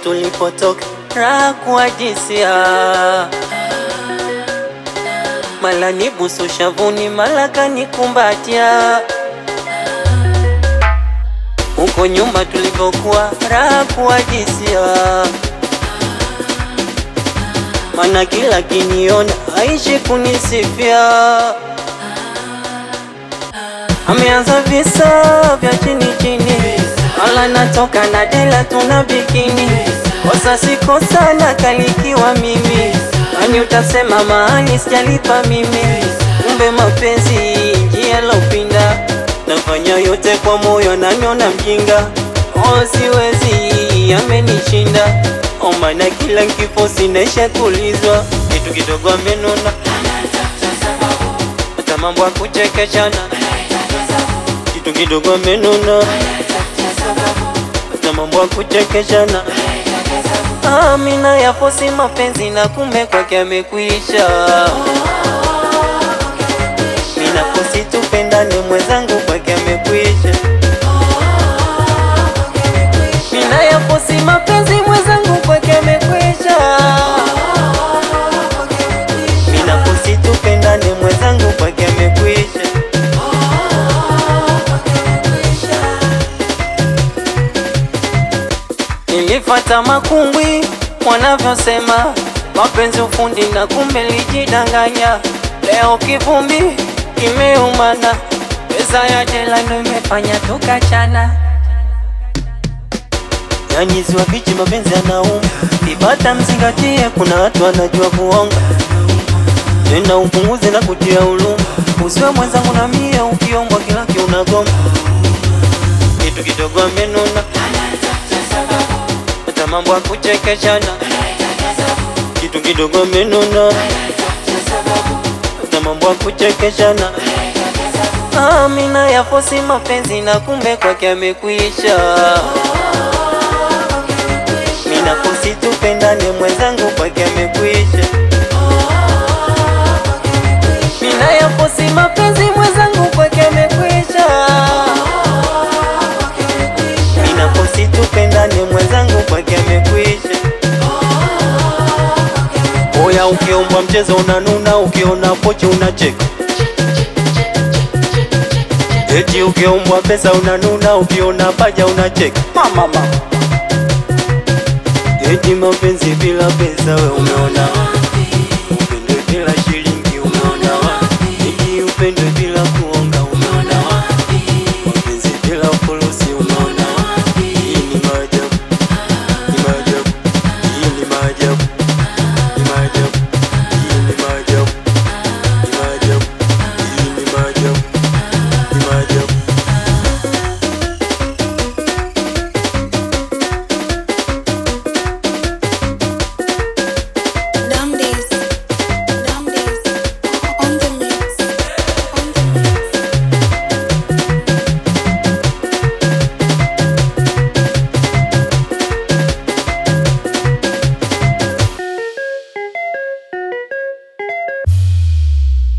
tulipotoka, raha kuadisia, mala nibusu shavuni, mala kanikumbatia. Huko nyuma tulivyokuwa, raha kuadisia, mana kila kiniona aishi kunisifia. Ameanza visa vya chini chini, wala natoka na dela tuna bikini, kosa si kosa na kalikiwa mimi, nani utasema mahali sijalipa mimi, kumbe mapenzi njia lopinda, nafanya yote kwa moyo, naniona mjinga, oh siwezi, amenishinda oh, maana kila nkifo sinaisha kulizwa, kitu kidogo amenona, hata mambo ya kuchekeshana kitu kidogo amenuna, hata mambo ya kuchekeshana. Amina yafosi mapenzi na kumbe kwake amekwisha. Mina fosi tupendane mwenzangu kwake amekwisha. Mina yafosi mapenzi mwenzangu kwake amekwisha. Mina fosi tupendane mwenzangu kwake amekwisha. Nilifata makungwi wanavyosema mapenzi ufundi na kumbe lijidanganya. Leo kivumbi kimeumana, pesa ya jela ndo imefanya tukachana. Yani ziwa bichi mapenzi yanauma, ibata mzingatie, kuna watu wanajua kuonga. Tena upunguze na kutia huruma, usiwe mwenzangu na mie, ukiombwa kila kiunagoma, kitu kidogo amenuna hata mambo ya kuchekeshana, kitu kidogo amenuna, hata mambo ya kuchekeshana. Amina yafosi mapenzi na kumbe kwake amekwisha. Mina fosi tupendane mwenzangu kwake amekwisha. Mina yafosi mapenzi mwenzangu kwake amekwisha. Mina fosi tupendane mwenzangu kwake amekwisha. Oya, ukiombwa mchezo unanuna, ukiona pochi unacheka. Eti ukiombwa pesa unanuna, ukiona paja unacheka. Mama mama. Eti mapenzi bila pesa we umeona